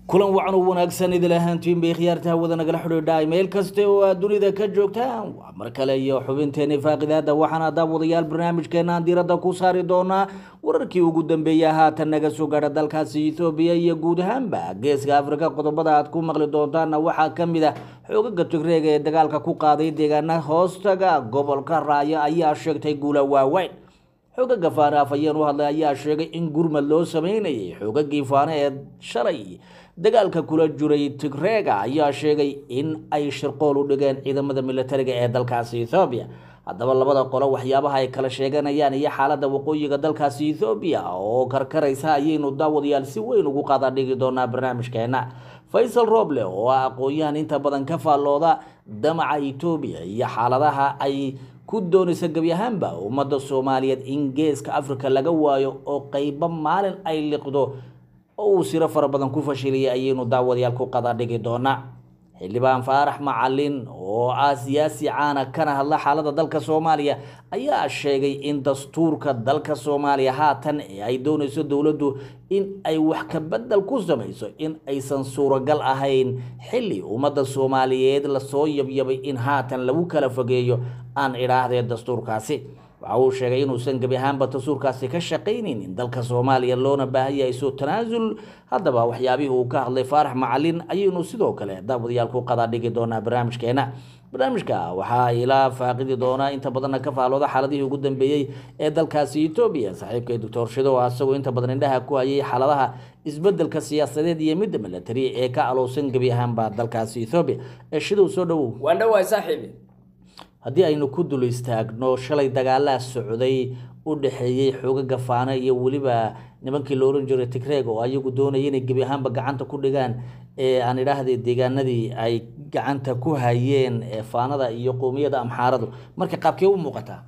kulan wacan u wanaagsan idil ahaantiin bay khiyaarta hawada nagala xidhiidhaay meel kasta oo aad dunida ka joogtaan waa mar kale iyo xubinteeni faaqidaada waxaana daawadayaal barnaamijkeenaan diiradda ku saari doonaa wararkii ugu dambeeya haatan naga soo gaadha dalkaasi ethoobiya iyo guud ahaanba geeska afrika qodobada aad ku maqli doontaana waxaa ka mid ah xoogaga tigreega ee dagaalka ku qaaday deegaana hoostaga gobolka raayo ayaa sheegtay guula waaweyn xoogaga faane afhayeen u hadlay ayaa sheegay in gurmad loo sameynayay xoogagii faane ee shalay dagaalka kula jiray tigreega ayaa sheegay in ay shirqool u dhigeen ciidamada militariga ee dalkaasi ethoobiya haddaba labada qolo waxyaabaha ay kala sheeganayaan iyo xaaladda waqooyiga dalkaasi ethoobiya oo karkaraysa ayaynu daawadayaal si weyn ugu qaada dhigi doonaa barnaamijkeena faysal roble oo ah aqoon-yahan inta badan ka faallooda damaca etoobiya iyo xaaladaha ay ku doonaysa gebi ahaanba ummadda soomaaliyeed in geeska africa laga waayo oo qeybo maalin ay liqdo oo uu siro fara badan ku fashiliyay ayaynu daawadayaal ku qada dhigi doonaa xildhibaan faarax macalin oo ah siyaasi caana kana hadla xaaladda dalka soomaaliya ayaa sheegay in dastuurka dalka soomaaliya haatan ee ay doonayso dowladdu in ay wax ka bedel ku samayso in aysan suuragal ahayn xilli ummadda soomaaliyeed lasoo yabyabay in haatan lagu kala fogeeyo aan idhaahdee dastuurkaasi waxa uu sheegay inuusan gebi ahaanba dastuurkaasi ka shaqaynaynin dalka soomaaliya loona baahan yahay soo tanaasul haddaba waxyaabihii uu ka hadlay faarax macalin ayaynu sidoo kale daawadayaal ku qadaa dhigi doonaa barnaamijkeena barnaamijka waxaa ilaa faaqidi doonaa inta badanna ka faalooda xaaladihii ugu dambeeyey ee dalkaasi etoobiya saaxiibka doctor shido oo asagoo inta badan indhaha ku hayay xaaladaha isbedelka siyaasadeed iyo midda milatari ee ka alowsan gebi ahaanba dalkaasi ethoobiya ee shidow soo dhowow waan dhawaay saaxiibi haddii aynu ku dul istaagno shalay dagaalaa socday u dhexeeyey xoogaga faano iyo weliba nimankii la oran jiray tigreeg oo ayagu doonaya inay gebi ahaanba gacanta ku dhigaan ee aan idhaahday deegaanadii ay gacanta ku hayeen faanada iyo qoomiyada amxaaradu marka qaabkee u muuqataa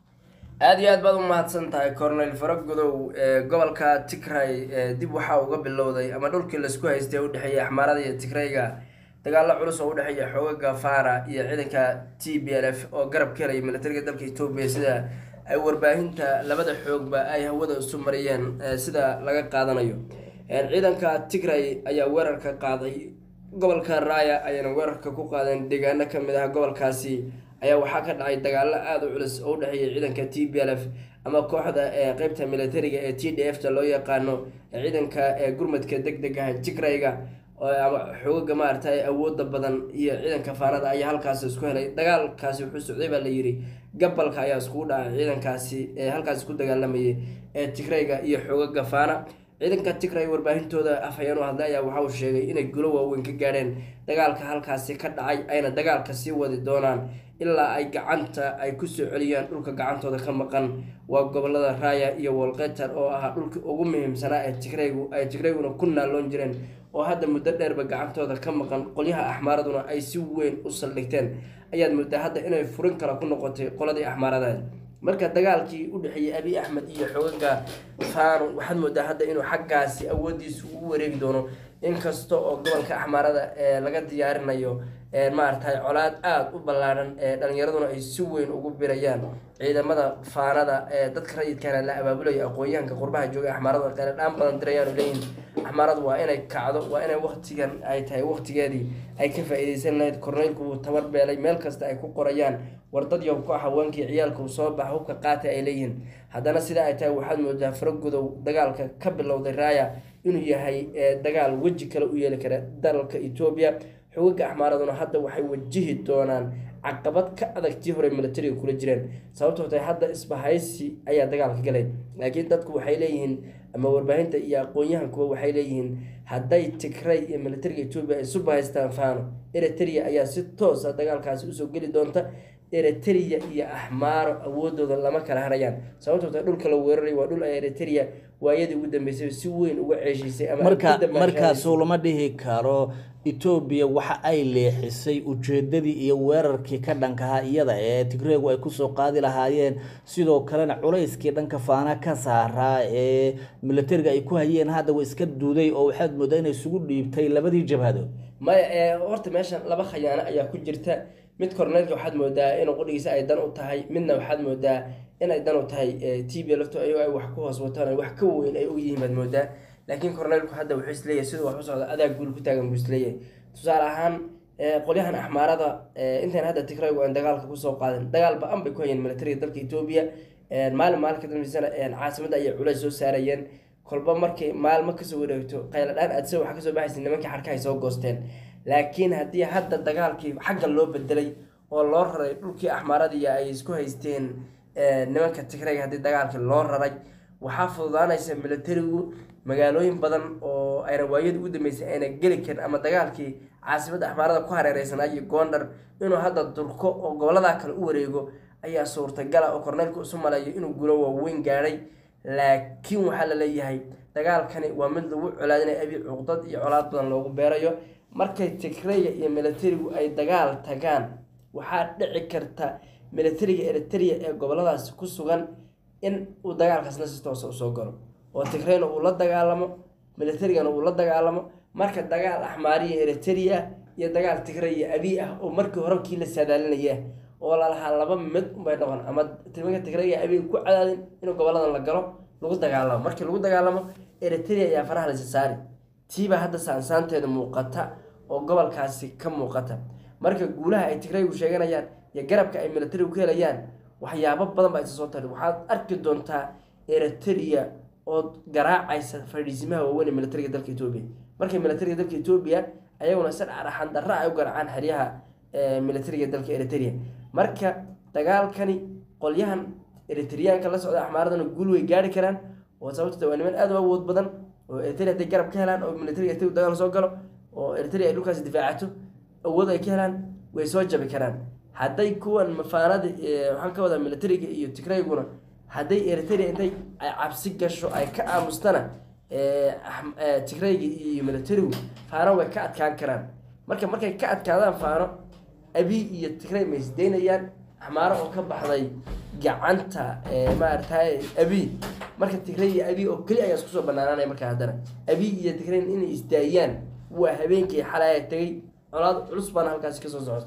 aada iyo aad baad u mahadsan tahay cornel faragudow ee gobolka tigray dib waxaa uga bilowday ama dhulkii laisku haystay u dhexeeyay axmaarada iyo tigrayga dagaalo culus oo udhexeeya xoogaga fara iyo ciidanka t b l f oo garab ka helaya militariga dalka etoobiya sida ay warbaahinta labada xoogba ay hawada isu mariyeen sida laga qaadanayo ciidanka tigray ayaa weerarka qaaday gobolka raaya ayayna weerarka ku qaadeen deegaano kamid ah gobolkaasi ayaa waxaa ka dhacay dagaalo aada u culus oo udhexeeya ciidanka t b l f ama kooxda ee qeybta militariga ee t d f ta loo yaqaano ciidanka ee gurmadka deg deg ah tigrayga ama xoogaga maaragtay awooda badan iyo ciidanka faanada ayaa halkaasi isku helay dagaalkaasi wuxuu socday baa la yiri gabalka ayaa iskugu dhacay ciidankaasi ee halkaasi ku dagaalamayay ee tigrayga iyo xoogaga faana ciidanka tigray warbaahintooda afhayeen u hadlay ayaa waxa uu sheegay inay gulo waaweyn ka gaadheen dagaalka halkaasi ka dhacay ayna dagaalka sii wadi doonaan ilaa ay gacanta ay kusoo celiyaan dhulka gacantooda ka maqan waa gobolada raaya iyo wolketar oo ahaa dhulkii ugu muhiimsanaa ee tigraygu ay tigrayguna ku naaloon jireen oo hadda muddo dheerba gacantooda ka maqan qolyaha axmaaraduna ay si weyn u saldhigteen ayaad muddaa hadda inay furin kale ku noqotay qoladii axmaaradaas marka dagaalkii u dhexeeyey abiy axmed iyo xoogaga faano waxaad moodaa hadda inuu xaggaasi awoodiisu u wareegi doono inkasta oo gobolka axmaarada ee laga diyaarinayo maaragtay colaad aada u ballaaran ee dhalinyaraduna ay si weyn ugu birayaan ciidamada faanada ee dadka rayidkana la abaabulayo aqoon-yahanka qurbaha jooga axmaarada qeele dhaan badan dirayaan leeyihin axmaaradu waa inay kacdo waa inay waqtigan ay tahay waqtigeedii ay ka faa-iideysan lahayd korneylku wuu tabar beelay meel kasta ay ku qorayaan wardad yow ku ah haweenkii ciyaalka uu soo baxa hubka qaata ay leeyihiin haddana sidaa ay tahay waxaad moodaa faragudow dagaalka ka bilowday raaya inuu yahay dagaal weji kale u yeeli kara dalka etoobiya xogaga axmaaraduna hadda waxay wajihi doonaan caqabad ka adag tii hore militariga kula jireen sababtoo tahay hadda isbahaysi ayaa dagaalka galay laakiin dadku waxay leeyihiin ama warbaahinta iyo aqoon-yahankuba waxay leeyihiin hadday tigray iyo militariga etoobiya ay isu bahaystaan faano eritrea ayaa si toosa dagaalkaasi usoo geli doonta eritrea iyo axmaaro awoodooda lama kala harayaan sababtoo tahay dhulka la weeraray waa dhul ay eritrea waayadii ugu dambeysay si weyn uga ceeshiisay ama marka markaasoo lama dhihi karo etoobiya waxa ay leexisay ujeedadii iyo weerarkii ka dhankaha iyada ee tigreegu ay kusoo qaadi lahaayeen sidoo kalena culayskii dhanka faana ka saaraa ee militariga ay ku hayeen hadda wa iska duuday oo waxaad moodaa inay isugu dhiibtay labadii jabhadood maya horta meeshan laba khayaano ayaa ku jirta mid korneylka waxaad moodaa inuu qudhigiisa ay dan u tahay midna waxaad moodaa inay dan u tahay t b lafto ayagoo ay wax ku hoos wataan wax ka weyn ay og yihiin baad moodaa laakiin korneylku hadda wuxuu isleeyahay siduu wax u socda adaa guul ku taagan buu isleeyahay tusaale ahaan eh, qolyahan axmaarada eh, intaan hadda tigraygu aan dagaalka kusoo qaadin dagaal ba-an bay ku hayeen militariga dalka etoobiya Eh, maalin maalin ka dambeysana eh, caasimadda ayay culays soo saarayeen kolba markay maalmo kasoo wareegto qayladhaan aadsa waxaa kasoo baxaysa nimankii xarkahay soo goosteen laakiin haddii hadda dagaalkii xagga loo bedelay oo loo raray dhulkii axmaaradii ay isku haysteen eh, nimanka tigrayga haddii dagaalkii loo raray waxaa fududaanaysa militarigu magaalooyin badan oo ayna waayada ugu dambeysay ayna geli karin ama dagaalkii caasimadda axmaarada ku hareereysanaa iyo goondhar inuu hadda durko oo goboladaa kale u wareego ayaa suurtagala oo korneylku isu maleeyo inuu gulo waaweyn gaadhay laakiin waxaa la leeyahay dagaalkani waa mid lagu colaadinaya abi cuqdad iyo colaad badan loogu beerayo markay tigreya iyo militarigu ay dagaal tagaan waxaa dhici karta militariga eritrea ee goboladaasi ku sugan in uu dagaalkaasna si toosa usoo galo oo tigreyna uu la dagaalamo militarigana uu la dagaalamo marka dagaal axmaariya eritrea iyo dagaal tigray iyo abiy ah oo markii hore kii la saadaalinaya oo lalahaa laba mid unbay noqon ama timanka tigrayga abiy ku cadaadin inuu goboladan la galo lagu dagaalamo markii lagu dagaalamo eritrea ayaa faraha lasi saari tiibaa hadda saansaanteeda muuqata oo gobolkaasi ka muuqata marka guulaha ay tigraygu sheeganayaan iyo garabka ay militarigu ka helayaan waxyaabo badan baa isa soo tari waxaad arki doontaa eritrea oo garaacaysa fadhiisimaha waaweyn ee militariga dalka etoobiya markay militariga dalka etoobiya ayaguna si dharaxan darra ay u garaacaan xeryaha eh, militariga dalka eritrea marka dagaalkani qolyahan eritriyaanka la socda axmaaradana guul way gaari karaan oo sababtoo waa niman aad u awood badan oo eritrea hadday garab ka helaan oo militariga eritrea dagaal soo galo oo eritrea ay dhulkaasi difaacato awood ay ka helaan way soo jabi karaan hadday kuwan mafaanada eh, waxaan ka wadaa militariga iyo tigrayguna hadday eritrea intay ay cabsi gasho ay ka aamustana eh, ahm- eh, tigrayga iyo militarigu faano way ka adkaan karaan marka markay ka adkaadaan faano abi iyo tigray ma isdaynayaan axmaaro oo ka baxday gacanta eh, maaragtay abi marka tigray iyo abi oo keli ayaa isku soo banaananaya marka haddana abi iyo tigray inay isdaayaan waa habeenkii xalay ay tegay colaad culus baana halkaasi kasoo socota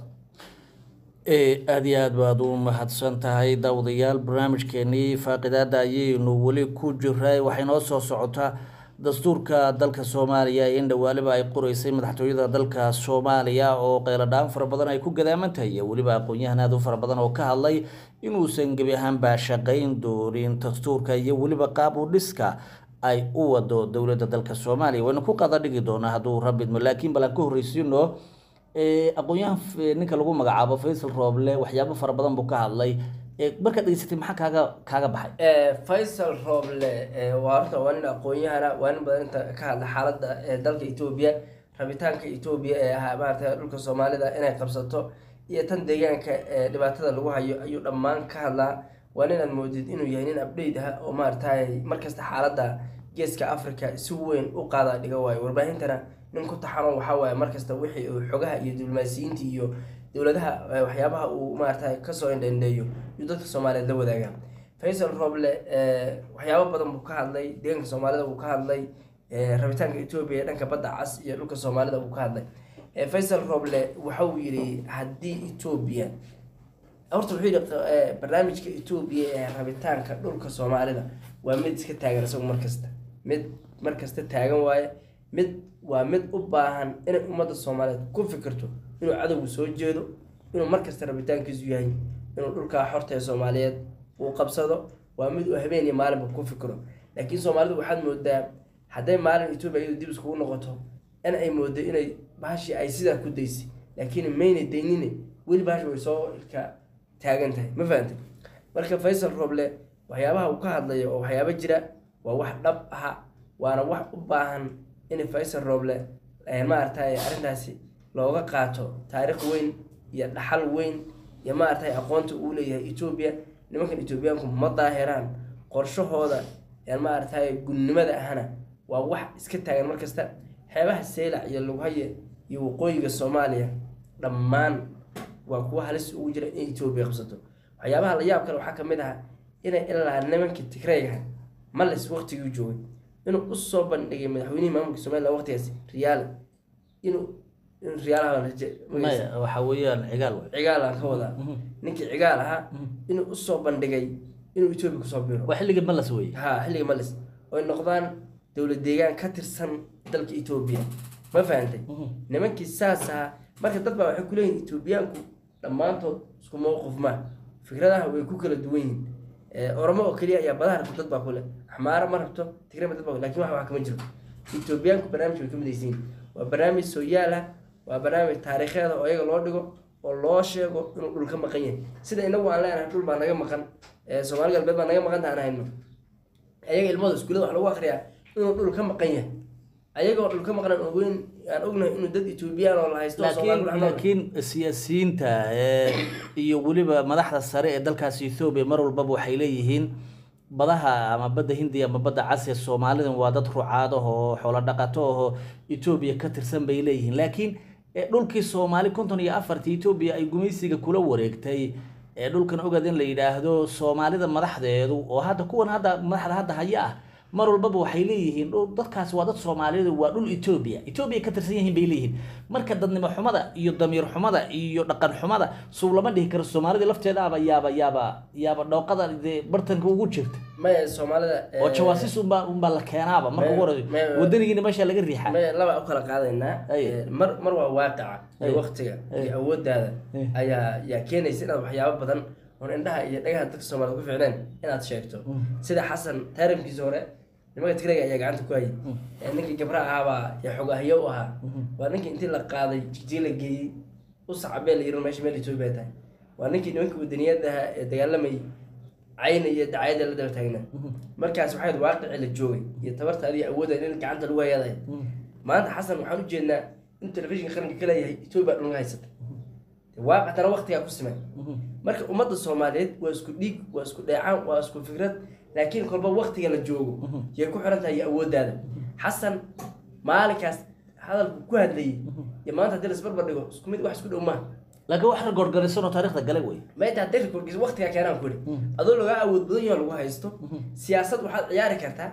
ee aada iyo aad baad u mahadsan tahay daawadayaal barnaamijkeenii faaqidaada ayaynu weli ku jiray waxay noo soo socotaa dastuurka dalka soomaaliya in dhawaaliba ay qoreysay madaxtooyada dalka soomaaliya oo qeyladhaan fara badan ay ku gadaaman tahay iyo weliba aqoon-yahan aad u fara badan oo ka hadlay inuusan gebi ahaanba shaqayn doonin dastuurka iyo weliba qaab u dhiska ay u wado dowladda dalka soomaaliya waynu ku qada dhigi doonaa hadduu rabidmo laakiin bal aan ka horreysiino ee aqoon-yahan f- ninka lagu magacaabo faysal rooble waxyaabo fara badan buu ka hadlay ee markaad dhegeysatay maxaa kaaga kaaga baxay Eh, faysal rooble eh, waa horta waa nin aqoon-yahana waa nin badan inta ka hadla xaaladda eh, dalka etoobiya rabitaanka etoobiya ee ahaa maarata dhulka soomaalida inay qabsato iyo tan deegaanka ee dhibaatada lagu hayo ayuu dhammaan ka hadlaa waa nin aad moodid inuu yahay nin update ah oo maaragtay markasta xaaladda geeska africa si weyn u qaada dhiga waayo warbaahintana nin ku taxano waxaa waaye markasta wixii uu xogaha iyo diblomaasiyiinta iyo dowladaha eh, waxyaabaha uu maaragtay kasoo indhendheeyo yuu dadka soomaaliyeed la wadaagaa faysal roble eh, waxyaabo badan buu ka hadlay deegaanka soomaalida buu ka hadlay eh, rabitaanka etoobiya ee dhanka badda cas iyo dhulka soomaalida buu ka hadlay Eh, faysal roble waxa uu yidhi haddii etoobiya horta wuxuu yidhi eh, barnaamijka etoobiya ee rabitaanka dhulka soomaalida waa mid iska taagan isagu markasta mid markasta taagan waaye mid waa mid u baahan inay ummadda soomaaliyeed ku fikirto inuu cadowgu soo jeedo inuu markasta rabitaankiisu yahay inuu dhulkaa xorta ee soomaaliyeed uu qabsado waa mid uu habeen iyo maalinba ku fikiro laakiin soomaalidu waxaad moodaa hadday maalin etoobiya iyadu dib iskugu noqoto in ay moodo inay bahashii ay sidaa ku daysay laakiin mayna daynine weli bahashi way soo ilka taagan tahay ma fahantay marka faysal roble waxyaabaha uu ka hadlayo oo waxyaabo jira waa wax dhab aha waana wax u baahan in faysal roble eh, maaragtay arrintaasi looga qaato taariikh weyn iyo dhaxal weyn iyo maaragtay aqoonta uu leeyahay etoobiya nimankan etoobiyaanku ma daahiraan qorshahooda ee maaragtay gunnimada ahna waa wax iska taagan markasta xeebaha seylac iyo lughaye iyo waqooyiga soomaaliya dhammaan waa kuwa halis ugu jira in etoobiya qabsato waxyaabaha la yaab kale waxaa ka mid ah inay ilaa nimankii tigrayga malis waqtigii joogay inuu usoo bandhigay madaxweynihii maamulka somaliland waqtigaasi riyaale inuu in riyaalaha maya waxa weeyaan cigaal waay cigaal aan ka wadaa ninkii cigaal ahaa inuu usoo bandhigay inuu etoobiya kusoo biro waa xilligii malas weeye ha xilliga malis oy noqdaan dowlad deegaan ka tirsan dalka etoobiya ma fahantay nimankii saas ahaa marka dad baa waxay kuleeyihin etoobiyaanku dhammaantood isku mowqif ma fikradaha way ku kala duwan yihiin Eh, oromo oo keliya ayaa badaha rabto dad baa kule axmaaro ma rabto tigrama dad baa lakin wax wax kama jiro etoobiyaanku barnaamij way ka midaysiin waa barnaamij sooyaal ah waa barnaamij taariikheeda oo iyaga loo dhigo oo loo sheego inuu dhul ka maqan yahay sida inagu aan leenahay dhul baa naga maqan Eh, soomaali galbeed baa naga maqan tahan hayno ayaga ilmahooda iskuullada wax lagu akriyaa inuu dhul ka maqan yahay ayagoo dhul ka maqan aan ogeyn aan ognahay inuu dad etoobiyaan oo la haysto oo Soomaali laakiin ku dhex nool. laakiin siyaasiyiinta ee, iyo weliba madaxda sare ee dalkaasi ethoobia mar walbaba waxay leeyihiin badaha ama badda hindiya ama badda casiya soomaalidan waa dad rucaado oo xoolo dhaqato oo etoobiya ka tirsan bay leeyihiin laakiin ee, dhulkii soomaali konton iyo afartii etoobiya ay gumaysiga kula wareegtay ee dhulkan ogad in la yidhaahdo soomaalida madaxdeedu oo hadda kuwan hadda madaxda hadda haya ah mar walbaba waxay leeyihiin dhul dadkaasi waa dad soomaaliyeed waa dhul etoobiya etoobiya ka tirsan yihiin bay leeyihiin marka dadnimo xumada iyo damiir xumada iyo dhaqan xumada suu lama dhihi karo soomaalida lafteedaaba yaaba yaaba yaaba dhooqada dee bartanka ugu jirta maya soomaalida eh, oo jawaasiis unbaa unbaa la keenaaba marka ugu horeeyo me- wadanigiina meesha laga riixa maya laba u kala qaadaynaa Ay. Eh, mar mar waa waaqica Ay. iyo waqtiga Ay. iyo awooddaada Ay. ayaa yaa keenaysa inaad waxyaabo badan oon indhaha iyo dhagaha dadka soomaalida ku ficneen inaad sheegto sida xasan taarimkiisa hore nimanka tigrayga ayaa gacanta ku hayay Eh, ninkii gabra ahaabaa ee xogahyo u ahaa waa ninkii intii la qaaday jigjiga la geeyey u sacabee la yiri meesha meel etoobiya tahay waa ninkii nimanka wadaniyada ahaa ee dagaalamayay cayna iyo dacayada la daba taagnaa markaas waxay ahayd waaqicii la joogay iyo tabartaadi iyo awoodda in gacanta lagu hayadahay maanta xasan waxaan u jeednaa in telefishinka qaranka ka leeyahay etoobiya dhulka haysata waaqictana waqtigaa ku simay marka ummadda soomaaliyeed waa isku dhiig waa isku dheecaan waa isku fikrad laakiin kolba waqtiga la joogo yay ku xiran tahay iyo awooddaada xasan maalinkaas hadalku ku hadlayay iyo maanta haddii lasbarbar dhigo isku mid wax isku dhow maaha laakiin wax ragorganisan oo taariikhda galay wey maanta haddii rekoorkiisa waqtigaa keenaan ku idhi adoo lagaa awood badan yaho lagu haysto siyaasad waxaad ciyaari kartaa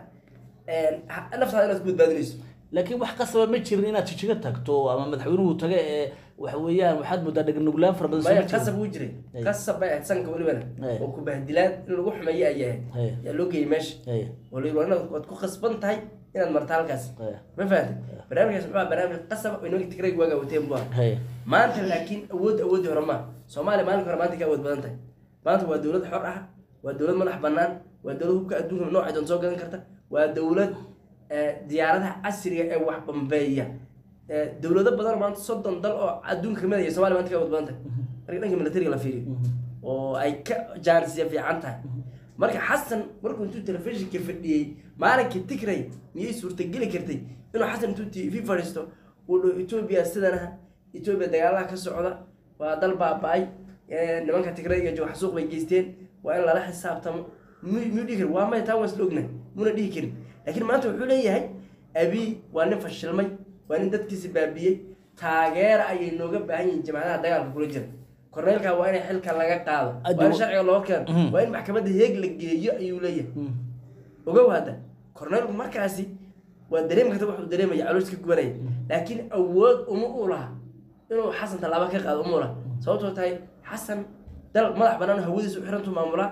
ha- naftaada inaad ku badbaadinayso laakiin wax qasaba ma jirin inaad jijiga tagto ama madaxweynuhu taga ee waxa weeyaan waxaad moodaa dhagnuglaan fara badan soo maya ma jirin qasab wuu jiray Ay. qasab bay ahayd sanka welibana Ay. oo ku bahdilaan in lagu xumeeyo ay Ay. ahayd yaa loo geeyey meesha Ay. oo la yidhi waa inaad waad ku khasban tahay inaad marta halkaas Ay. ma fahamtay barnaamijkaas muxuu ahaa barnaamij qasab oo nimanka tigrayga waagaa wateen buu ahaa Haya. maanta laakiin awood awoodii hore maaha soomaaliya maalinka hore maanta ka awood badan tahay maanta waa dowlad xor ah waa dowlad madax bannaan waa dowlad hubka adduunka noocay doon soo gadan karta waa dowlad eh, diyaaradaha casriga ee wax bambeeya Eh, dowlado badan oo maanta soddon dal oo adduunka kamid ah soomaaliya maanta ka awood badan tahay marka dhanka militariga la fiiriyo oo ay ka jaanisya fiican tahay marka xasan markuu intuu telefishinka fadhiyey maalinkii tigray miyay suurtageli kartay inuu xasan intuu tv fadhiisto uu dhaho etoobiya sidan ah etoobiya dagaalaha ka socda waa dal baaba-ay eh, nimanka tigrayga jooga xasuuq bay geysteen waa in lala xisaabtamo mu- miyuu dhihi kari waa maya taa waan isla ognahay muna dhihi karin laakiin maanta wuxuu leeyahay abi waa nin fashilmay waa nin dadkiisi baabiyey taageera ayay nooga baahan yihiin jamacadaha dagaalka kula jira korneelka waa in xilka laga qaado waa in Adu- sharciga loo keeno Mhm. waa in maxkamadda heeg la geeyo ayuu leeyahay Mm. ogow hadda korneelku markaasi waa dareemi karta wuxuu dareemaya caloos ka gubanaya laakiin awood uma u laha inuu xasan tallaabo ka qaado uma u laha sababtoo tahay xasan dal madax bannaan hawadiisa u xirantu maamulaa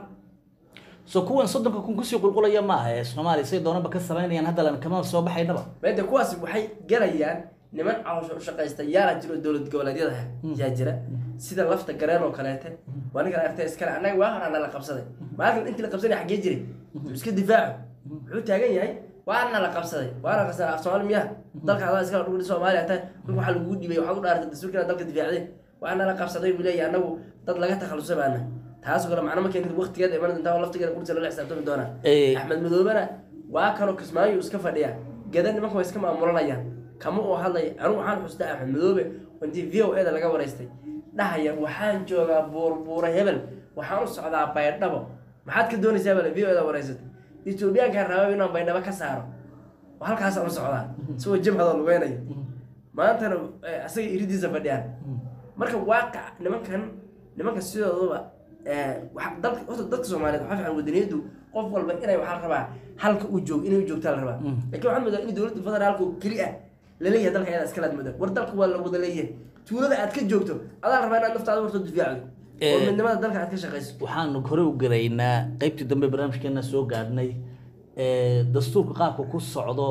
so kuwan soddonka kun kusii qulqulaya ma aha ee soomaaliya say doonaba ka samaynayaan haddalan kama soo baxaynaba meede kuwaasi waxay galayaan niman caloosho u shaqaysta yaala jiro dowlad goboleedyada ah yaa jira sida lafta gareen oo kaleete waa ninkan aragtay iskale annaga waa hor ana la qabsaday maalin intii la qabsanay xaggee jiray Wuxuu iska difaaco wuxuu taagan yahay waana la qabsaday waana qabsaday af soomaali miyaha dalka adaa iskala dhulka soomaaliya tahay dhulka waxaa lagugu dhibay waxaad u dhaartay dastuurkina dalka difaacday waana la qabsaday buu leeyahay annagu dad laga takhalusay baana taasoo kale macno ma keenin waqtigeeda iman doontaa oo laftigeeda kursi lala xisaabtami doonaa Eh. axmed madoobena waa kanoo kismaayo iska fadhiya gada nimanka waa iska maamulanayaan kama uu hadlaya anigu waxaan xustaa axmed madoobe oo intii v o eda laga waraystay dhahaya waxaan joogaa buurbuura hebel waxaan u socdaa baydhabo maxaad ka doonaysaa bale v o eda waraysatay etoobiyaankaan rabaa inaan baydhabo ka saaro oo halkaasaan u socdaa isagoo jabhadoo lugeynaya maantana eh, asaga iridiisa fadhiyaan marka waaqac nimankan nimanka sidooduba eh, waxa- dalka horta dadka soomaaliyeed waxaa fiican wadaniyadu qof walba inay waxaa rabaa halka uu joog inay u joogtaa la rabaa laakiin waxaan moodaa in dowladda federaalka oo keli ah laleeyahay dalka ayadaa iskalaad moodaa war dalka waa la wada leeyahay tuulada aad ka joogto adaa rabaa inaad naftaada warto difaacdo oo Eh. midnimada dalka aad ka shaqayso waxaan hore u garaynaa qeybtii dambe barnaamijkeena soo gaadhnay ee, dastuurka qaabka ku socdo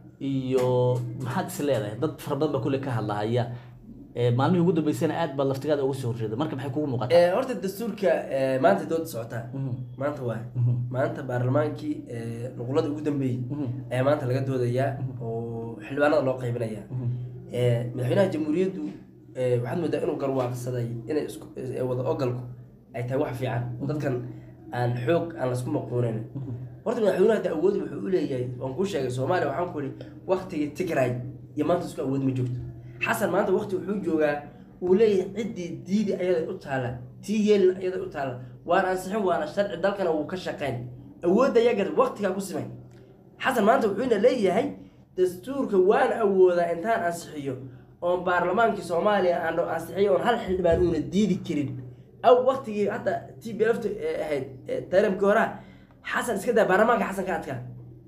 iyo maxaad is leedahay dad fara badan baa kulle ka hadlahaya ee, maalmihii ugu dambeysana aad baad laftigaada uga soo horjeeda marka maxay kugu muuqataa Eh, horta dastuurka eh, maanta dooda socotaa maanta waa maanta baarlamaankii eh, nuqulada ugu dambeeyey ayaa maanta laga doodayaa oo xildhibaanada loo qaybinayaa Eh, madaxweynaha jamhuuriyaddu eh, waxaad moodaa inuu garwaaqsaday inay isku eh, wada ogolku ay tahay wax fiican oo dadkan aan xoog aan laisku maquunayn horta madaxweynuhu hadda awood wuxuu u leeyahay waan kuu sheegay soomaaliya waxaan ku ihi waktigii tigray iyo maanta isku awood ma joogto xasan maanta wakti wuxuu joogaa uu leeyahay ciddii diidi ayaday u taala tii yeelin ayaday u taala waan ansixin waana sharci dalkana wuu ka shaqayn awoodda yagar waktigaa ku simay xasan maanta wuxuuna leeyahay dastuurka waan awoodaa intaan ansixiyo oon baarlamaankii soomaaliya aan ansixiyo oon hal xildhibaan uuna diidi karin aw waktigii hadda t b lft ahayd ee taramkii horaa xasan iska daa baarlamaanka xasan ka adkaa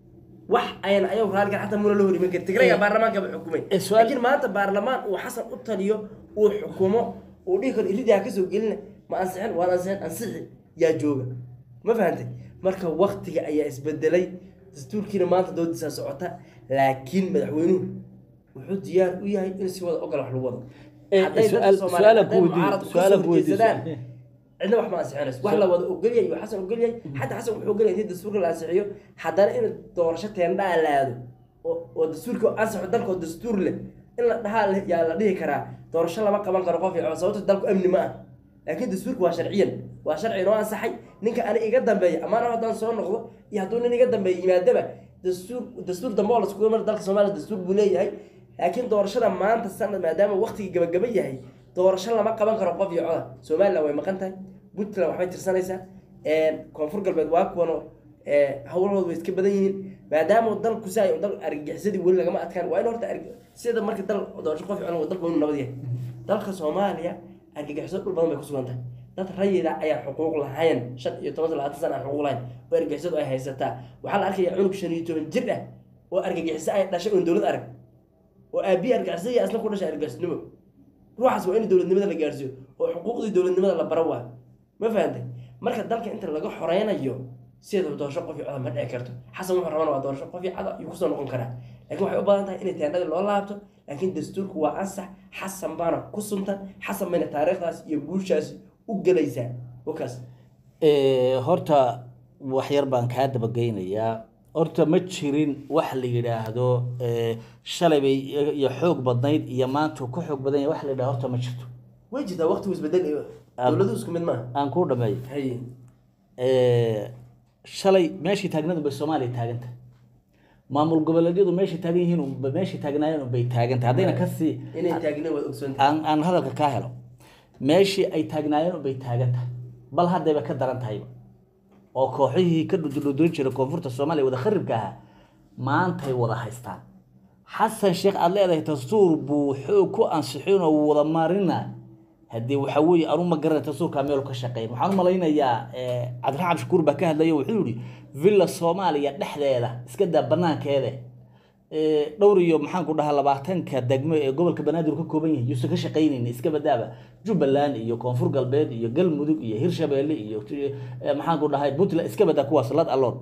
wax ayan ayagu raalligan xataa muna la hor iman karin tigrayga Eh, baarlamaankaba xukumay eh, su'aal- laakiin maanta baarlamaan uu xasan u taliyo uu xukumo uu dhihi karo iridii ha kasoo gelina ma ansixin waan ansixin ansixi yaa jooga ma fahantay marka waktiga ayaa isbedelay dastuurkiina maanta doodisaa socota laakiin madaxweynuhu wuxuu diyaar u yahay in si wada ogol wax lagu wado Eh, Hadday dadka su'aal- Soomaaliyeed- su'aalan ku hadday weydiiyo, mucaaradku kasoo su'aalan ku weydiiyo. horjeedsadaan, cidna wax ma ansixinayso wax la wada ogolyahay iyo xasan ogolyahay xataa xasan wuxuu ogolyahay intii dastuurka la ansixiyo haddana in doorasho teendhaa laado oo oo dastuurka ansixo dalkoo dastuur leh in la dhahaa le- yaa la dhihi karaa doorasho lama qaban karo qof iyo cod sababto dalku amni ma ah laakiin dastuurka waa sharciyan waa sharci inoo ansaxay ninka ani iga dambeeya amaana haddaan soo noqdo iyo hadduu nin iga dambeeya yimaadaba dastuur dastuur dambe oo laskuga mar dalka soomaaliya dastuur buu leeyahay laakiin doorashada maanta sanad maadaama waqtigii gabagaba yahay doorasho lama qaban karo qof iyo coda somaliland way maqan tahay puntland waxbay tirsanaysaa koonfur galbeed waa kuwano howlahooda way iska badan yihiin maadaama dalku saa dal argagixisadii weli lagama adkaan waa in horta arg- sida marka dal doorasho qof iyo cod dalku waa inuu nabad yahay dalka soomaaliya argagixiso dhul badan bay ku sugan tahay dad rayida ayaan xuquuq lahayn shan iyo toban labaatan sana aan xuquuq lahayn oo argagixisadu ay haysataa waxaa la arkaya cunug shan iyo toban jir ah oo argagixiso ay dhashay oon dowlad arag oo aabihi argagixisada iyo asna ku dhashay argagixisnimo ruuxaas waa in dowladnimada la gaarsiiyo oo xuquuqdii dowladnimada la baro waa ma fahantay marka dalka inta laga xoreynayo sideedaba doorasho qof iyo coda ma dhici karto xasan wuxuu rabana waa doorasho qof iyo cada ayuu kusoo noqon karaa laakiin waxay u badan tahay inay teendhadii loo laabto laakiin dastuurku waa ansax xasan baana ku suntan xasan bayna taariikhdaas iyo guushaas u gelaysaa wakaas Ee, horta wax yar baan kaa dabageynayaa horta ma jirin wax la yidhaahdo ee, shalay bay iyo xoog badnayd iyo maanta ku xoog badan yahay wax la yidhahdo horta ma jirto way jirtaa waqtigu isbedel iyo dowladu isku mid maaha aan kuu dhameeyo haye Ee, shalay meeshii taagnadu bay soomaaliya taaganta maamul goboleedyadu meeshay taagan yihiin unba meeshay taagnaayeen unbay taaganta haddayna kasii inay taagna waad ogsoontahay aan aan hadalka kaa helo meeshii ay taagnaayeen unbay taagan tahay bal haddayba ka daran tahayba oo kooxihii ka dhududhudun jiray koonfurta soomaaliya wada kharibka ahaa maantay wada haystaan xasan sheekh aad leedahay dastuur buu xoog ku ansixin oo wuu wada marina haddii waxa weeye anu ma garanay dastuurkaa meel ka shaqeyn waxaan u malaynayaa eh, cabdiraxmaan cabshakuur baa ka hadlaya wuxuu yihi villa soomaaliya dhexdeeda iska daa banaankeeda ee, dhowr iyo maxaan ku dhahaa labaatanka degmo ee gobolka banaadir ka kooban yahay yuusan ka shaqaynaynin iska badaaba jubbaland iyo koonfur galbeed iyo galmudug iyo hirshabeelle iyo eh, maxaan ku dhahay puntland iska badaa kuwaas lad alloon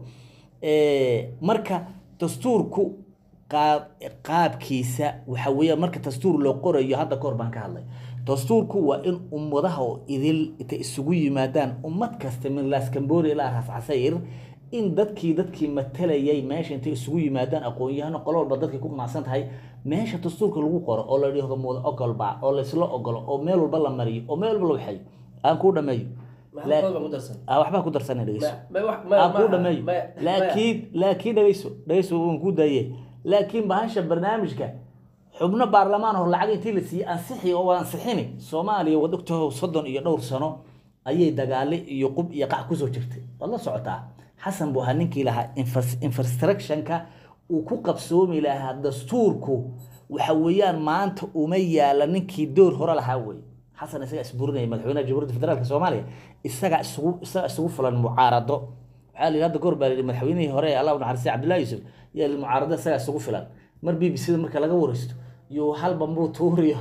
Ee, marka dastuurku qaab qaabkiisa waxa weeyaan marka dastuur loo qorayo hadda kahor baan ka hadlay dastuurku waa in ummadaha oo idil inta isugu yimaadaan ummad kasta min laas cambodia ilaa raas casayr in dadkii dadkii matalayay meesha intay isugu yimaadaan aqoon-yahano qolo walba dadkay ku qanacsan tahay meesha dastuurka lagu qoro oo la dhihdo muda ogolba oo laysla ogolo oo meel walba la mariyo oo meel walba la waxayo aan kuu dhameeyo maxaa qodob baa ku darsan Ah, waxbaa ku darsanay dhegeyso ma ma wax ma aan kuu ma- dhameeyo ma- laakiin laakiin dhegeyso dhegeyso waan ku daye laakiin bahasha barnaamijka xubno baarlamaan hor lacag intii la siiyey ansixi oo ansixini soomaaliya wad ogtaho soddon iyo dhowr sano ayay dagaale iyo qub iyo qac kusoo jirtay waad la socotaa xasan buu ahaa ninkii lahaa infras- infrastructionka uu ku qabsoomi lahaa dastuurku waxa weeyaan maanta uma yaala ninkii door hore lahaa wey xasan isagaa isburinaya madaxweynaha jamhuuriyadda federaalk soomaaliya isagaa isugu isagaa isugu fulan mucaarado waxaa la yidhi hadda goor baa la yidhi madaxweynihii hore ee allah u naxariistay cabdullahi yuusuf yaa la yidhi mucaarado isagaa isugu filan mar b b c da marka laga wareysto iyo hal bambuu tuuriyo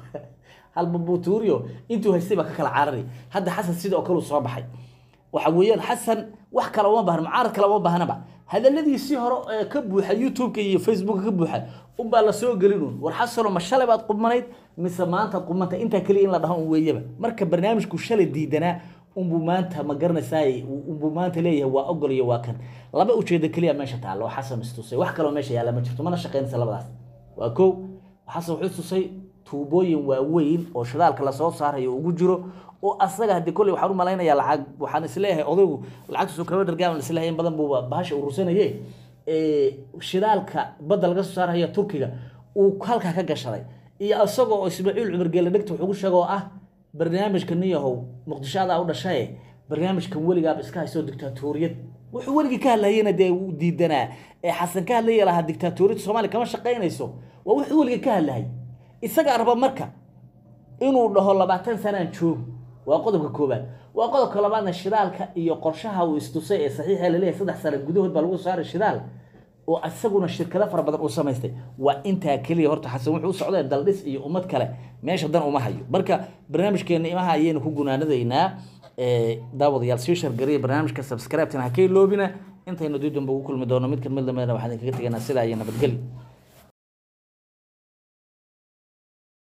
hal bambuu tuuriyo intuu haystay baa ka kala carari hadda xasan sidoo kale uu soo baxay waxa weeyaan xasan wax kale uma baahna mucaarad kale uma baahnaba hadaladiisii hore ee ka buuxa youtube-ka iyo facebooka ka buuxa unbaa la soo gelin un war xasano ma shalay baad qubmanayd mise maanta qubmanta intaa keliya in la dhaho un weeyaba marka barnaamijku shalay diidanaa unbuu maanta ma garanaysaay unbuu maanta leeyahay waa ogol iyo waa kan laba ujeedo keliya meesha taalla oo xasan istusay wax kaloo meesha yaalla ma jirto mana shaqaynaysa labadaas waa kow xasan wuxuu istusay tuubooyin waaweyn oo shidaalka lasoo saarayo ugu jiro oo asaga haddii kolley waxaan u malaynayaa lacag waxaan isleeyahay odaygu lacagtiisu kaba dhargaaban isleeyahay in badan buuba bahasha urursanaye shidaalka badda laga soo saaraya turkiga uu halkaa ka gashaday iyo isagoo oo ismaaciil cumar geele dhegta wuxuu ku sheega oo ah barnaamijka niyahow muqdisho adaa u dhashaye barnaamijkan weligaaba iska haysoo dictaatoriyad wuxuu weligii ka hadlayena dee uu diidanaa ee xasan ka hadlaya lahaa dictaatoriyadda soomaaliya kama shaqaynayso waa wuxuu weligii ka hadlahay isagaa raba marka inuu dhaho labaatan sanaan joogo waa qodobka koobaad waa qodobka labaadna shidaalka iyo qorshaha uu istusay ee saxiixa laleeyahay saddex sano gudahood baa lagu saaray shidaal oo isaguna shirkado fara badan uu samaystay waa intaa keliya horta xasan wuxuu u socday daldhis iyo ummad kale meesha dan uma hayo marka barnaamijkeena imaha ayaynu ku gunaanadaynaa daawadayaal sii shargariya barnaamijka subscribe-tan ha ka iloobina intaynu dib dambe ugu kulmi doono mid ka mid lamidna waxaan idinkaga tegaynaa sidaa iyo nabadgelyo